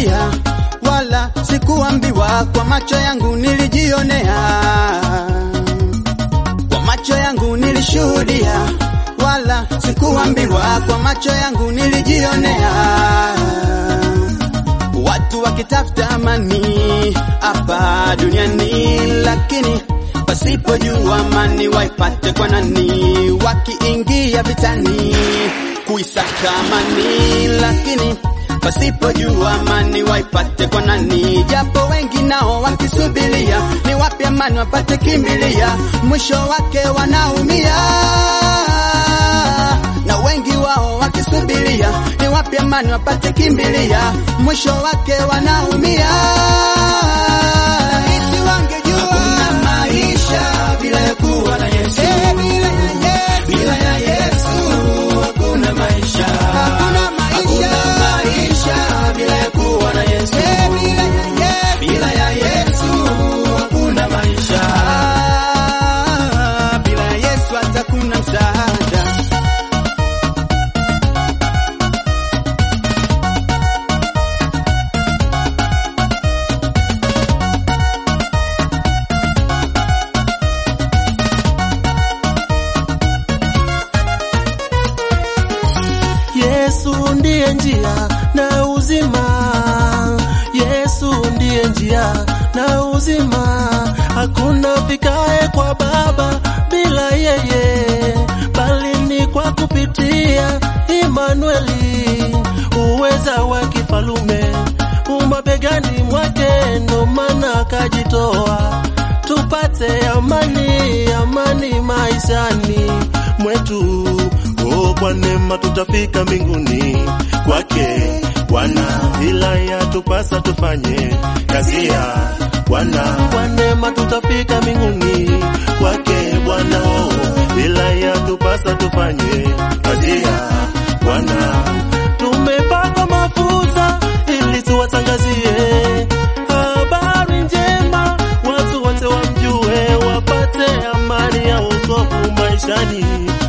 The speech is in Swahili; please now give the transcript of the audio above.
nilishuhudia, wala sikuambiwa, kwa macho yangu nilijionea, kwa macho yangu nilishuhudia, wala sikuambiwa, kwa macho yangu nilijionea, watu wakitafuta amani hapa duniani, lakini pasipojua amani waipate kwa nani? Wakiingia vitani kuisaka amani, lakini pasipojua amani waipate kwa nani? Japo wengi nao wakisubiria ni wapi amani wapate kimbilia, mwisho wake wanaumia na wengi wao wakisubiria ni wapi amani wapate kimbilia, mwisho wake wanaumia. Laiti wangejua Hakuna maisha bila ya kuwa na Yesu. Eh, bila ya Yesu, Bila ya Yesu hakuna maisha. hakuna maisha. Hakuna maisha bila ya kuwa na Yesu. Eh, bila ya Yesu, Bila ya Yesu hakuna maisha. Ah, bila ya Yesu hata kuna msaada. Yesu ndiye njia na uzima, Yesu ndiye njia na uzima. Hakuna fikae kwa Baba bila yeye, bali ni kwa kupitia Imanueli, uweza wa kifalume umabegani mwake, ndo maana akajitoa tupate amani, amani maishani mwetu. Oh, kwa neema tutafika mbinguni kwake Bwana, ila yatupasa tufanye kazi ya Bwana. Kwa neema tutafika mbinguni kwake Bwana, oh, ila yatupasa tufanye kazi ya Bwana. Tumepaka mafuta ili tuwatangazie habari njema, watu wote wamjue, wapate amani ya wokovu maishani